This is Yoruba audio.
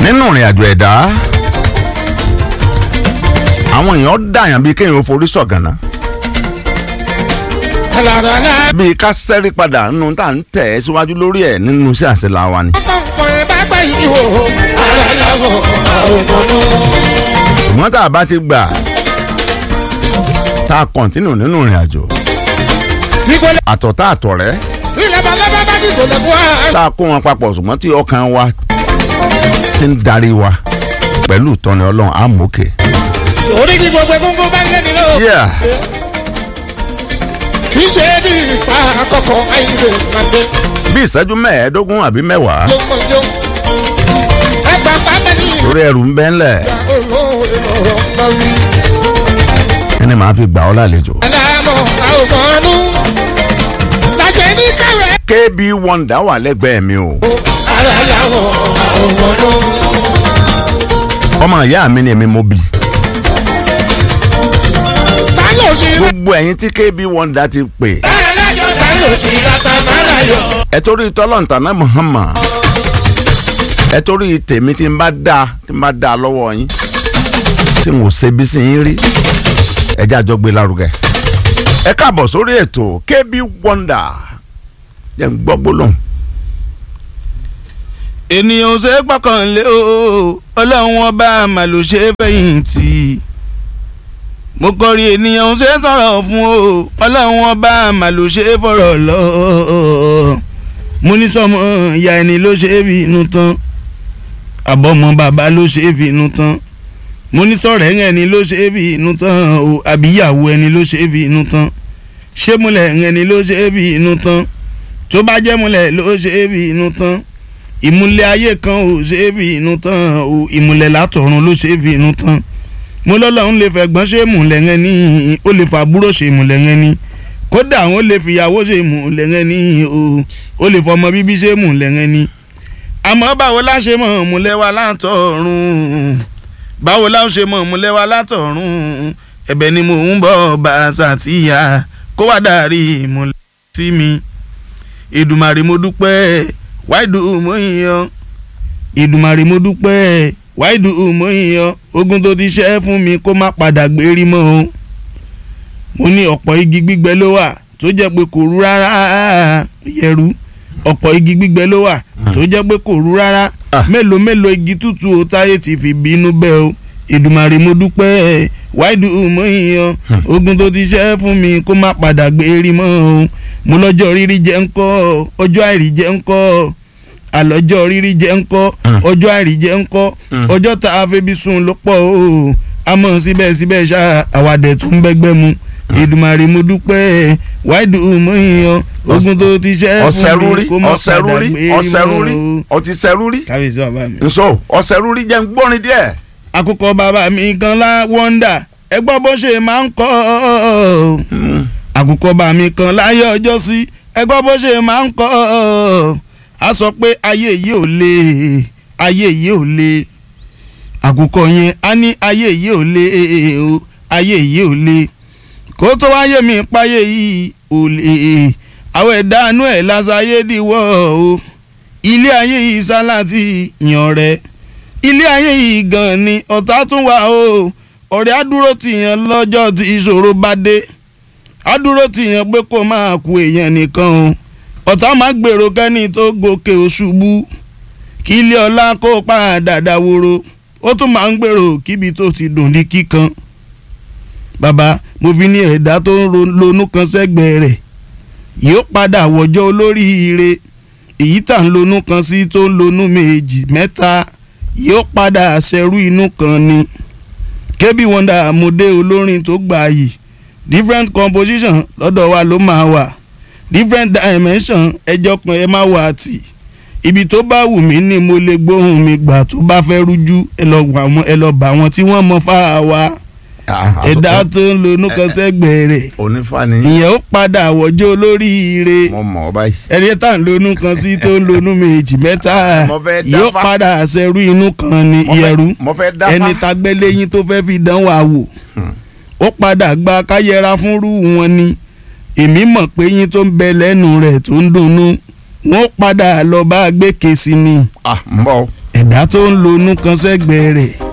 nínú ìrìn àjò ẹ̀dá àwọn èèyàn dàyàn bíi kéèyàn ó forí sọ̀gànà alárànà bíi ká sẹ́rí padà nínú tá à ń tẹ̀ ẹ́ síwájú lórí ẹ̀ nínú iṣẹ́ àṣelà wa ni. ọkọ̀ ẹ̀ bá gbà yìí wò alárànà òmònú. ṣùgbọ́n tá a bá ti gbà tá a kọ̀ntínù nínú ìrìn àjò nígbòlẹ̀ àtọ̀tá àtọ̀rẹ́ ilẹ̀ balaba bá dìbò lẹ́kọ̀ọ́ àá. tá a kó wọn papọ̀ ṣùgbọ́n tí ọkàn wa ti ń darí wa pẹ̀lú ìtọ́ni ọlọ́run àmókè. orí ní gbogbo egungun bá ń lé nílò. Yeah. kì í ṣe é ní ipa àkọ́kọ́ àìlè pàdé bí ìṣẹ́jú mẹ́ẹ̀ẹ́dógún àbí mẹ́wàá lọ́mọdé. ẹgbà pàmò ní torí ẹrù ń bẹ́ ńlẹ̀ olóore lọ́rọ̀ ń bá wí. ẹni màá fi gbà ọ́ lálejò. aláàmọ̀ àwòmọ́nú. láṣẹ ní káwé. KB Wonder wà lẹ́gbẹ̀ẹ́ mi o aláàmọ̀ àwòmọ́nú. ọmọ ìyá mi ni èmi mo bì báyọ̀ sí rẹ̀. gbogbo ẹ̀yin tí KB Wonder ti pè alájọ báyọ̀ sí látà mára yọ. ẹ torí tọ́lọ̀ntàná Muhammad ẹ torí tèmi tí n bá dá tí n bá dá lọ́wọ́ yín tí n ò ṣe bí sí yín rí ẹ jẹ́ àjọ gbé lárugẹ. ẹ káàbọ̀ sórí ètò KB Wonder jẹ́ n gbọ́ gbólóhùn. ènìyàn ò ṣe é gbọ́kànlé o ọlọ́run ọba mà ló ṣe é fẹ̀yìntì mo kọrí ènìyàn ò ṣe é sọ̀rọ̀ fún o ọlọ́run ọba mà ló ṣe é fọ̀rọ̀ lọ mo ní sọmọ ìyá ẹni ló ṣe é fi inú tán àbọ̀mọ bàbá ló ṣe é fi inú tán mo ní sọ̀rọ̀ ẹni ló ṣe é fi inú tán o àbíyàwó ẹni ló ṣe é fi inú tán ṣé múlẹ̀ ẹni ló ṣe é fi inú tán tó bá jẹ́ múlẹ̀ ló ṣe é fi inú tán ìmúlẹ̀ ayé kan ò ṣe é fi inú tán o ìmúlẹ̀ látọ̀run ló ṣe é fi inú tán mo lọ́lọ́run lè fẹ̀gbọ́n ṣe ìmùlẹ̀ yẹn ní ó lè fàbúrò ṣe ìmùlẹ̀ yẹn ní kódà àwọn lè fìyàwó ṣe ìmùlẹ̀ yẹn ní o ó lè fọmọ bíbí ṣe ìmùlẹ̀ yẹn ní. àmọ́ báwo la ṣe mọ̀ ìmùlẹ̀ wa látọ̀run báwo la ṣe mọ̀ ìmùlẹ̀ wa látọ̀run ẹ̀bẹ̀ ni mò ń bọ̀ bá a ṣàtìyà kó wá dàrí ìmùlẹ̀ sí mi Èdùmàrè mo dúpẹ́ wáìdù mo yàn ìdùmarè mo dúpẹ́ wáìdù mo yàn ogun tó ti ṣẹ́ fún mi kó má padà gbérí mọ́ o mo ní ọ̀pọ̀ igi gbígbẹ ló wà tó jẹ́ pé kò rú rárá yẹ̀rú ọ̀pọ̀ igi gbígbẹ ló wà tó jẹ́ pé kò rú rárá Ah. mélòó mélòó igi tútù o táyé ti fi bínú bẹ́ o ìdùmarè mo dúpẹ́ wáìdù mo yàn ogun tó ti ṣẹ́ fún mi kó má padà gbérí mọ́ o mo lọ́jọ́ rírí jẹ́ ńkọ́ ọjọ́ àìrí jẹ́ ńkọ́ àlọ́jọ́ rírí jẹ́ ńkọ́ Mm. ọjọ́ àìrí jẹ́ ńkọ́ Mm. ọjọ́ tá a febi sùn ló pọ̀ o àmọ́ síbẹ̀síbẹ̀ ṣá àwàdẹ̀ tó ń bẹ́gbẹ́ mu Èdùmàrè mo dúpẹ́ wáìdù mo yàn ogun tó ti ṣẹ́ ọ̀sẹ̀ fún rúrí mi kó má ọ̀sẹ̀ padà rúrí gbé ọ̀sẹ̀ mọ́ rúrí o. ọtí sẹ́ rúrí kábíyèsí bàbá mi. nso ọ̀sẹ̀ rúrí jẹ́ ń gbórin díẹ̀. àkùkọ bàbá mi kan lá wọ́ndà ẹ gbọ́ bó ṣe máa ń kọ́ ọ́ àkùkọ bá mi kan láyé ọjọ́ sí ẹ gbọ́ bó ṣe máa ń kọ́ ọ́ a sọ pé ayé yìí ò le ayé yìí ò le àkùkọ yẹn á ní ayé yìí ò le o ayé yìí ò le kó tó wáyé mi páyé yìí ò le àwọn ẹ̀dá àánú ẹ̀ lásàyé dìwọ́ o ilé ayé yìí sálà ti yàn rẹ̀ ilé ayé yìí gan ni ọ̀tá tún wà o ọ̀rẹ́ àdúró tìyàn lọ́jọ́ tí ìṣòro bá dé àdúró tìyàn pé kó máa kú èèyàn nìkan o ọ̀tá máa gbèrò kẹ́ni tó gòkè òṣùbù kí ilé ọlá kó padà dáwòrò ó tún máa ń gbèrò kíbi tó ti dùn ní kíkan bàbá mo fi ní ẹ̀dá tó ń ro- lonú kan sẹ́gbẹ̀ẹ́ rẹ̀ yóò padà wọ̀jọ́ olóríire èyí tà ń lonú kan sí tó ń lonú méjì mẹ́ta yóò padà ṣẹrú inú kan ni KB Wonder àmúdé olórin tó gbà yìí different composition lọ́dọ̀ wa ló máa wà different dimension ẹjọ́ kan ẹ má wà tì ibi tó bá wù mí ni mo lè gbóhùn mi gbà tó bá fẹ́ rújú ẹ lọ wà wọn ẹ lọ bá wọn tí wọ́n mọ fáà wa ẹ̀dá tó ń lo onúkan sẹ́gbẹ̀ẹ́ rẹ̀ onífàní ìyẹn ó padà wọ́jọ́ olóríire mo mọ̀ ọ́ báyìí. ẹni tá à ń lonú kan sí tó ń lonú méjì mẹ́ta Mo fẹ́ dáfá. yóò padà ṣẹrú inú kan ní Mo fẹ́- ìyẹ̀rú mo fẹ́ dáfá. ẹni tagbẹ́ lẹ́yìn tó fẹ́ fi dán wa wò ó padà gba káyẹra fúnrú wọn ni èmi mọ̀ pé yín tó ń bẹ lẹ́nu rẹ̀ tó ń dunnú wọ́n padà lọ bá a gbé kèsì ni ah ń bọ̀ ẹ̀dá tó ń lonú kan sẹ́gbẹ̀ẹ́ rẹ̀